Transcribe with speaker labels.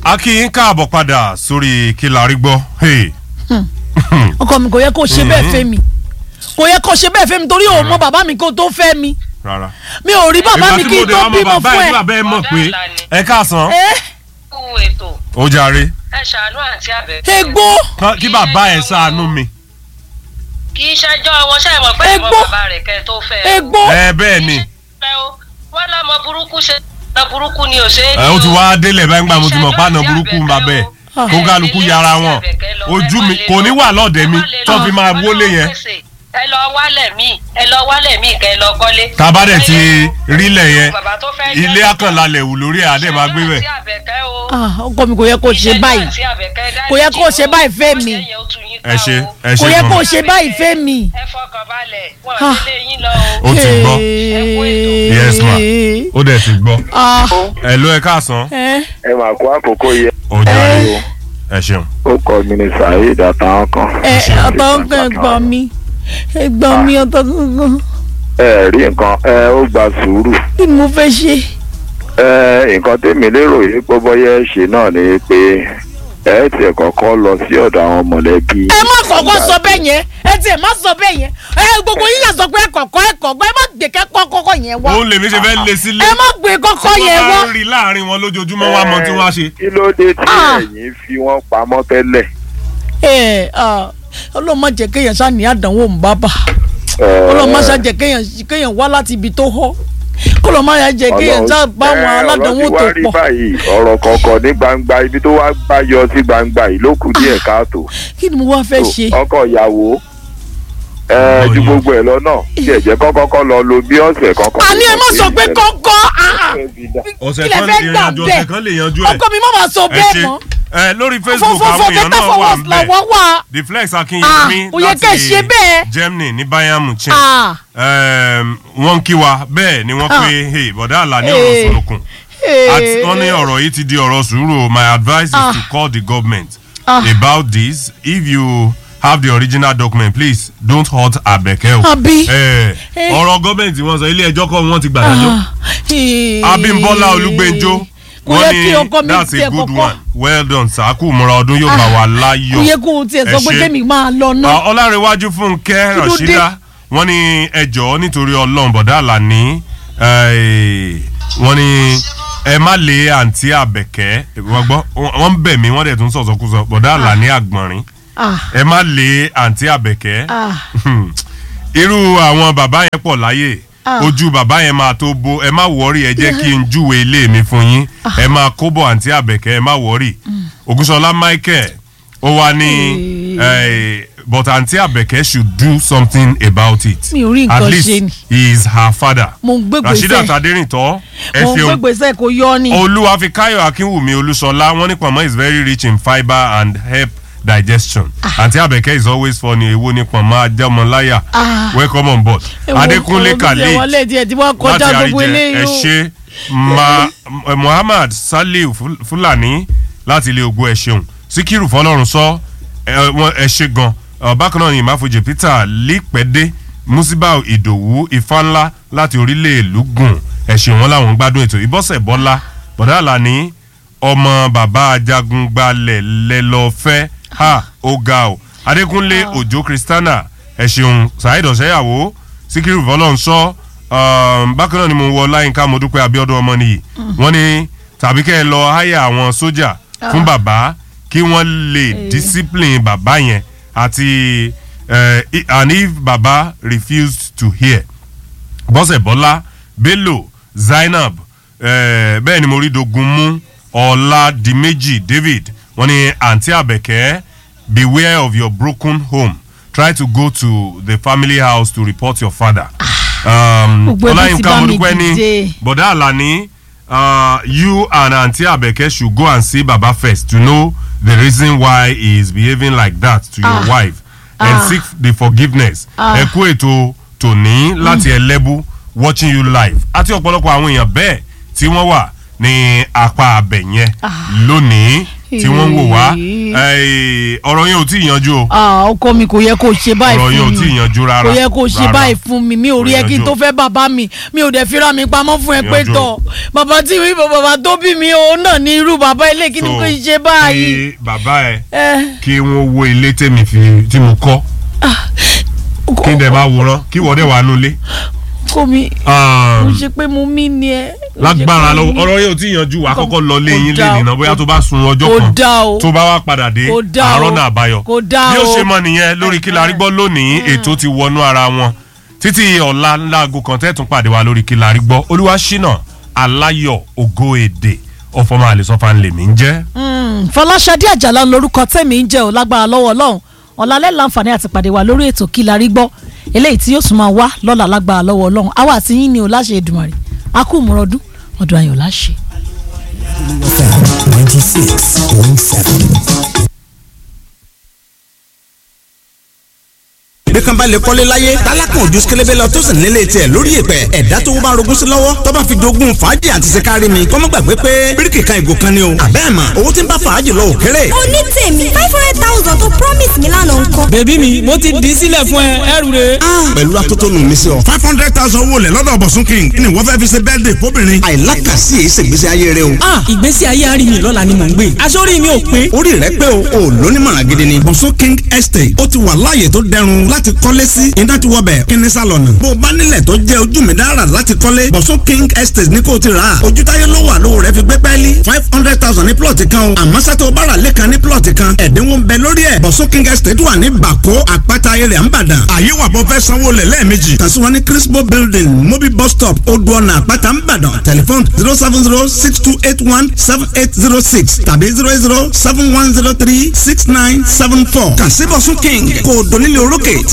Speaker 1: a kí yín káàbọ̀ padà sórí kí la rí gbọ́. Hey.
Speaker 2: ọkọ mi kò yẹ kó ṣe bẹ́ẹ̀ fẹ́ mi kò yẹ kó ṣe bẹ́ẹ̀ fẹ́ mi torí òun mọ bàbá mi kó tó fẹ́ mi
Speaker 1: rárá.
Speaker 2: mi ò rí bàbá mi kí n tó bímọ fún ẹ.
Speaker 1: bàbá ẹ mọ̀ pé ẹ káàsán
Speaker 2: ẹ
Speaker 3: kú ètò
Speaker 1: ó jàre
Speaker 3: ẹ ṣàánú àti àbẹ̀tẹ̀.
Speaker 2: egbò
Speaker 1: Kán- kí bàbá ẹ ṣàánú mi.
Speaker 3: kì í ṣẹjọ́ wọn ṣe mọ̀ pé ìmọ̀
Speaker 2: Egbò.
Speaker 3: bàbá rẹ̀ kẹ́ ẹ tó fẹ́ o.
Speaker 2: egbò
Speaker 1: ẹ bẹ́ẹ̀ ni
Speaker 3: Fẹ́ o wọ́n lọ́mọ burúkú ṣe ọmọ burúkú ni ò ṣe é
Speaker 1: ẹ ó ti wá délẹ̀ báyìí gbà mo ti mọ̀ pàánà burúkú ń bàbá ẹ̀ kó kálukú yára wọn ojú mi kò ní wà lọ́ọ̀dẹ̀ mi tó fi máa wọlé yẹn
Speaker 3: ẹ lọ wálẹ̀ míì ẹ lọ wálẹ̀ míì kẹ́ ẹ lọ kọ́lé.
Speaker 1: tábà dẹ̀ ti rílẹ̀ yẹn
Speaker 3: Bàbá tó fẹ́
Speaker 1: ilé
Speaker 3: jẹ́-
Speaker 1: akànlalẹ̀ wù lórí ẹ̀ adé máa gbé bẹ̀.
Speaker 3: Ìṣẹ́jú àti àbẹ̀kẹ́ o.
Speaker 2: Ah, ọkọ mi kò yẹ kó ṣe báyìí
Speaker 3: Ìṣẹ́jú àti àbẹ̀kẹ́ dáríjì
Speaker 2: Kò yẹ kó ṣe
Speaker 3: o.
Speaker 2: báyìí fẹ́ mi.
Speaker 3: Ó ṣe yẹn ó tún yín
Speaker 1: ẹ
Speaker 3: ká
Speaker 1: ṣe
Speaker 3: o.
Speaker 1: ẹ
Speaker 2: kò
Speaker 1: ṣe
Speaker 2: yẹ kó
Speaker 1: gan
Speaker 2: ṣe báyìí fẹ́ mi.
Speaker 3: ẹ fọkàn balẹ̀ wọn
Speaker 2: Ah.
Speaker 3: ò ní lé yín lọ o.
Speaker 1: ó ti gbọ́ Yes, ma.
Speaker 2: Hey.
Speaker 1: ó dẹ̀ ti gbọ́
Speaker 2: Ah,
Speaker 1: ẹ ló ẹ káàsán
Speaker 2: ẹ
Speaker 4: ẹ máa kó àkókò yẹ
Speaker 1: ó jàre ẹ ṣeun.
Speaker 4: ó kọ mi ní saheed àtàwọn kan.
Speaker 2: ẹ ọ̀tọ̀ ẹ̀gbọ́n mi ẹ̀gbọ́n mi ọ̀tọ̀ gangan
Speaker 4: ẹ rí nǹkan ẹ ó gba sùúrù
Speaker 2: kí ni mo fẹ́ ṣe.
Speaker 4: ẹ nǹkan tèmi lérò yìí pé bóyá ẹ ṣe náà ni pé ẹ tiẹ̀ kọ́kọ́ lọ sí ọ̀dọ̀ àwọn mọ̀lẹ́bí.
Speaker 2: ẹ má kọ́kọ́ sọ bẹ́ẹ̀ yẹn ẹ tiẹ̀ má sọ bẹ́ẹ̀ yẹn ẹ gbogbo yín yà sọ pé ẹ̀kọ̀kọ́ ẹ̀kọ̀gbọ́ ẹ má gbé kẹ́kọ́ kọ́kọ́ yẹn wá
Speaker 1: òun lèmi ṣe fẹ́ lé sílé
Speaker 2: ẹ má gbé kọ́kọ́ yẹn wá.
Speaker 1: wọ́n bá rí láàrin wọn lójoojúmọ́ wá mọ tí wọ́n á ṣe.
Speaker 4: kí ló dé tí
Speaker 2: Ah.
Speaker 4: ẹ̀yin fi wọ́n pamọ́ tẹ́lẹ̀.
Speaker 2: ẹ ah, ọlọ́run má jẹ́ kéèyàn ṣáà ní àdánwò ń bá bà
Speaker 4: Ẹ,
Speaker 2: ọlọ́run má ṣáà jẹ́ kéèyàn kéèyàn wá láti ibi tó họ́ ọlọ́run má ṣáà jẹ́ kéèyàn
Speaker 4: Ọlọ́run-
Speaker 2: ṣáà bá àwọn
Speaker 4: ẹ,
Speaker 2: aládánwò
Speaker 4: ọ̀rọ̀
Speaker 2: tó
Speaker 4: ti wá rí
Speaker 2: pọ̀
Speaker 4: báyìí ọ̀rọ̀ kọ̀ọ̀kan ní gbangba ibi tó wá gbá yọ sí gbangba yìí ló kù díẹ̀ káàtó.
Speaker 2: kí ni mo wá fẹ́ ṣe.
Speaker 4: ọkọ ìyàwó ẹ
Speaker 1: Ọmọ
Speaker 4: ju
Speaker 1: yìí.
Speaker 4: gbogbo ẹ lọ náà tí ẹ jẹ́ kọ́kọ́kọ́ lọ lo bí ọ̀sẹ̀ kankan.
Speaker 2: àní ẹ má sọ pé kọ́kọ́ ah,
Speaker 1: ọ̀sẹ̀
Speaker 2: kí lẹ
Speaker 1: kan
Speaker 2: fẹ́
Speaker 1: lè
Speaker 2: gbà
Speaker 1: yanjú ọ̀sẹ̀ kan lè yanjú ẹ̀.
Speaker 2: ọkọ mi má máa sọ
Speaker 1: ẹ
Speaker 2: bẹ́ẹ̀
Speaker 1: ṣe
Speaker 2: mọ́
Speaker 1: ẹ lórí facebook àwọn
Speaker 2: fọfọfọ
Speaker 1: èèyàn
Speaker 2: better
Speaker 1: náà
Speaker 2: for
Speaker 1: wà
Speaker 2: worse
Speaker 1: ń
Speaker 2: làwọn
Speaker 1: bẹ̀
Speaker 2: wà.
Speaker 1: the flex
Speaker 2: Ah,
Speaker 1: akinyemi
Speaker 2: kò yẹ kẹ́ ẹ ṣe bẹ́ẹ̀.
Speaker 1: germany ní bayern munchen
Speaker 2: Ah.
Speaker 1: Ehm, wọ́n ń kí wa bẹ́ẹ̀ ni wọ́n
Speaker 2: Ah.
Speaker 1: pe hey, bọ̀dá àlà ní
Speaker 2: Hey.
Speaker 1: ọ̀rọ̀ sùnùkùn àti
Speaker 2: Hey.
Speaker 1: wọ́n ní ọ̀rọ̀ yìí ti di ọ̀rọ̀ sùúrù o. my advice
Speaker 2: Ah.
Speaker 1: is to call the government
Speaker 2: Ah.
Speaker 1: about this if you have the original document please don't hurt abeke o.
Speaker 2: Àbí?
Speaker 1: Eh,
Speaker 2: Eh.
Speaker 1: ọ̀rọ̀ gọ́ọ̀mẹ̀ntì wọn sọ ilé ẹjọ́ kọ́ wọn ti gbàdájọ́.
Speaker 2: Ah, eh.
Speaker 1: abimbola olugbenjo
Speaker 2: kò
Speaker 1: wọ́n
Speaker 2: yẹ kí ọkọ
Speaker 1: ní
Speaker 2: mi
Speaker 1: that's a
Speaker 2: tiẹ̀
Speaker 1: good
Speaker 2: kọ́kọ́
Speaker 1: one well done sàákù múra ọdún yóò bá wa láyọ̀.
Speaker 2: kò yẹ kó o tiẹ̀ sọ
Speaker 1: Ẹ
Speaker 2: pé
Speaker 1: ṣé.
Speaker 2: kémi máa lọ ná.
Speaker 1: Ah, ọlárẹ̀wájú fúnkẹ́
Speaker 2: Kí ló dé?
Speaker 1: rọ̀ṣídà wọ́n ní ẹjọ́ nítorí ọlọ́run bọ̀dá àlàní eh, wọ́n ní ẹ má lé àǹtí àbẹ̀kẹ́ wọ́n gbọ́ wọ́n ń bẹ̀ mí wọ́n dẹ̀ tún sọ̀sọ́kúsọ bọ̀dá àlàní àgbọ̀nrín
Speaker 2: Ah,
Speaker 1: ẹ má lé àǹtí àbẹ̀kẹ́
Speaker 2: ah,
Speaker 1: irú àwọn bàbá yẹn pọ̀ láyè
Speaker 2: Ah.
Speaker 1: ojú bàbá yẹn máa tó bó ẹ má wọ́ọ̀rì ẹ jẹ́ kí n júwe ilé mi fún yín ẹ máa kóbọ̀ àǹtí àbẹ̀kẹ́ ẹ má wọ́ọ̀rì ògúnṣọlá michael ó wá ní eh, but àǹtí àbẹ̀kẹ́ should do something about it
Speaker 2: Mi ò rí
Speaker 1: at
Speaker 2: nǹkan
Speaker 1: least
Speaker 2: ṣe ni.
Speaker 1: he is her father
Speaker 2: mo ń gbé
Speaker 1: rasheedat
Speaker 2: gbèsè
Speaker 1: adérìntọ́ ẹ
Speaker 2: mo ń gbé
Speaker 1: ṣeun
Speaker 2: gbèsè kò yọ ni.
Speaker 1: olúwafikáyọ̀ akínwùmí olúṣọlá wọ́n ní pọ̀nmọ́ is very rich in fibre and help digestion àǹtí àbẹ̀kẹ́ is always funny èwo ní pọ̀nmọ́ ajẹ́mọláyà
Speaker 2: Ah.
Speaker 1: welcome on board
Speaker 2: Ewo
Speaker 1: adékúnlé
Speaker 2: ọ̀rọ̀ tó tiẹ̀
Speaker 1: khalid
Speaker 2: wọlé díẹ̀ tí wọ́n
Speaker 1: láti
Speaker 2: kọjá gbogbo
Speaker 1: àríjẹ
Speaker 2: eléyìí
Speaker 1: ẹ
Speaker 2: o.
Speaker 1: ṣe ma eh, muhammad saliu Ful- fulani láti ilé ogun ẹ ṣeun síkírù fọlọ́run sọ ẹ wọn- ẹ ṣe gan Ọ, bákan náà ni ìmáfojì peter lípẹ́dé musibau ìdòwú ifáńlá láti orílẹ̀ èlúgùn ẹ ṣeun wọn làwọn ń gbádùn ètò ìbọ̀sẹ̀ bọ́lá bọ̀dá àlàní ọmọ bàbá ajagun gbalẹ̀ lẹ́lọ́fẹ́ ha ó ga o adékúnlé òjò kristana ẹ ṣeun saheed ọ̀sẹ́yàwó síkírù fọlọ́run sọ um, bákan náà ni mo wọ láyínká mo dúpẹ́ abiodun ọmọ nìyí wọ́n ní tàbí kẹ́ ẹ lọ háyà àwọn sójà fún bàbá kí wọ́n lè discipline bàbá yẹn àti eh, i- and if bàbá refused to hear bọ́sẹ̀ bọ́lá bello zainab eh, bẹ́ẹ̀ ni mo rí dogun mú ọ̀làdìmẹ́jì david wọ́n ní àǹtí àbẹ̀kẹ́ beware of your broken home try to go to the family house to report your father. Um,
Speaker 2: Gbogbo ẹbí ti
Speaker 1: ọláyínká
Speaker 2: bá mi
Speaker 1: modúpẹ́ ní
Speaker 2: dìde.
Speaker 1: bọ̀dá àlàní uh, you and aunty abeke should go and see baba first to know the reason why he is behaving like that to your
Speaker 2: Ah.
Speaker 1: wife and
Speaker 2: Ah.
Speaker 1: seek the forgiveness.
Speaker 2: Ah.
Speaker 1: ẹ kú ètò tòní láti ẹlẹ́bù watching you live àti ọ̀pọ̀lọpọ̀ àwọn èèyàn bẹ́ẹ̀ tí wọ́n wà ní apá abẹ yẹn lónìí tí wọ́n ń wò wá Eh, ọ̀rọ̀ yẹn ò tí ì yanjú o
Speaker 2: Ah, ọkọ mi kò yẹ kó ṣe báyìí
Speaker 1: ọ̀rọ̀ yẹn ò
Speaker 2: fún
Speaker 1: tí ì
Speaker 2: mi
Speaker 1: yanjú rárá
Speaker 2: kò yẹ kó ṣe
Speaker 1: rárá.
Speaker 2: báyìí fún mi mi ò rí ẹ kí n
Speaker 1: yanjú.
Speaker 2: tó fẹ́ bàbá mi mi ò dẹ̀ fira mi pamọ́ fún ẹ pé
Speaker 1: Yanjú.
Speaker 2: tọ̀ bàbá tí mi bàbá tó bí mi ò náà ní irú bàbá ilé kí ni
Speaker 1: So,
Speaker 2: kò ṣe báyìí.
Speaker 1: kí bàbá ẹ
Speaker 2: ẹ
Speaker 1: kí wọ́n wo ilé tèmi fi tí mo kọ́ kí n dẹ̀ máa wòran kí wọ́n dẹ̀ wà nulẹ̀.
Speaker 2: kò mi
Speaker 1: Um,
Speaker 2: kò ṣe pé mo mí ni ẹ. kò ṣe
Speaker 1: lágbára
Speaker 2: pé
Speaker 1: lọ́wọ́
Speaker 2: mo-
Speaker 1: ọ̀rọ̀ yẹn ò tí ì yanjú wà á kọ́kọ́ lọ lé
Speaker 2: Kò
Speaker 1: yín
Speaker 2: dáa
Speaker 1: lé
Speaker 2: o,
Speaker 1: nìna bóyá
Speaker 2: kò-
Speaker 1: tó bá sun ọjọ́
Speaker 2: kò
Speaker 1: kan
Speaker 2: dáa o.
Speaker 1: tó bá wá padà dé
Speaker 2: Kò dáa
Speaker 1: àárọ̀
Speaker 2: o.
Speaker 1: náà àbáyọ
Speaker 2: Kò dáa
Speaker 1: bí ó
Speaker 2: o.
Speaker 1: ṣe mọ nìyẹn lórí kí la rí gbọ́ lónìí ètò ti wọnú ara wọn títí ọ̀la láago kan tẹ́tùn pàdé wa lórí kí la rí gbọ́ olúwa ṣínà aláyọ̀ ògo èdè ọ̀fọ̀mọ́ àlẹ́sọ̀fà ńlẹ̀mí ń jẹ́
Speaker 2: Mm, fọláṣadé àjàlá lorúkọ tẹ̀mí ń jẹ́ ò lágbára lọ́wọ́ ọlọ́run ọ̀làlẹ́ láǹfààní àti pàdé wa lórí ètò kí la rí gbọ́ eléyìí tí yóò tún máa wá lọ́la lágbára lọ́wọ́ ọlọ́run àwa àti yín ni ò láṣẹ Èdùmàrè a kú ìmúrọ̀dún ọdún ayọ̀ láṣẹ.
Speaker 5: ninety six point seven. bí kan bá lè kọ́lé láyé tálákùn ojú sikẹlẹbẹ lọ tó sì nílé tiẹ̀ lórí ìpẹ́ ẹ̀dá tó bá rogún sí lọ́wọ́ tó bá fi dogun fàájì àti sikari mi kọ́mọ́ gbàgbé pé bíríkì kan ìgò kan ni o àbẹ́ẹ̀ mà owó tí ń bá fàájì lọ òkèrè.
Speaker 6: oní tèmi five hundred thousand tó promise mi lánàá ńkọ́.
Speaker 7: bèbí mi mo ti dì í sílẹ̀ fún ẹ ẹrù rẹ.
Speaker 5: pẹ̀lú atótónu mi sí ọ.
Speaker 8: five hundred thousand owó lẹ̀ lọ́dọ̀ bọ̀sùn king kí ni wọ́n fẹ́ fi ṣe bẹ́ẹ̀dẹ̀ fóbìnrin.
Speaker 5: àìlákàsí èyí ṣègbésí ayé rẹ o.
Speaker 7: ah ìgbésí ayé àárín mi lọ́la ni mò ń gbé aṣọ́rí mi ò pé.
Speaker 5: orí rẹ pé o ò lónímọ̀ràn gidi ni.
Speaker 8: bọ̀sùn king estate ó ti wà láàyè tó dẹrùn láti kọ́lé sí iná ti wọ bẹ̀ kíní sálọ̀nù. bó o bá nílẹ̀ tó jẹ́ ojú mi dára láti kọ́lé bọ̀sùn king estate ní kò ti rà á. ojú táyé ló wà lówó rẹ fi gbé pẹ́ẹ́lí five hundred thousand ní plọ̀tì kan o. àmọ́ sátó o bá rà lẹ́kan ní plọ̀tì kan ẹ̀dínwó ń bẹ lórí ẹ̀. bọ̀sùn king estate wà ní bàkó àpáta ayẹyẹ àǹbàdàn. àyè wà bọ́ fẹ́ sanwó lẹ̀ lẹ́ẹ̀mejì. kàn sí wọn ní crispo building mobil bus stop odò ọ̀nà àpáta àǹbàdàn tẹlifon zero seven zero six two eight one seven eight zero six tàbí zero zero seven one zero three six nine seven four. kàn sí bọ̀sùn king kò dónílé orókè